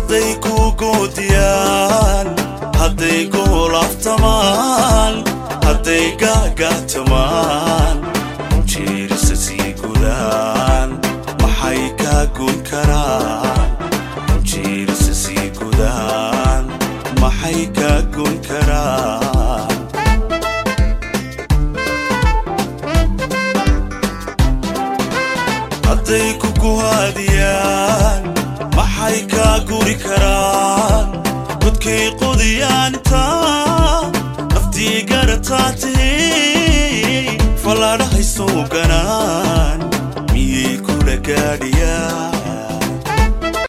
hadday ku goodiyaan hadday goolaftamaan hadday gaagaatamaan jeerisa sii gudaan maxay kaa goyn karaan jeerisa sii gudaan maxay kaa goyn karaan hadday ku guhaadiyaan maxay kaa guri karaan godkay qodiyaan intaa naftii garataa tihi fallaadhahay soo ganaan miyay kula gaadhiyaan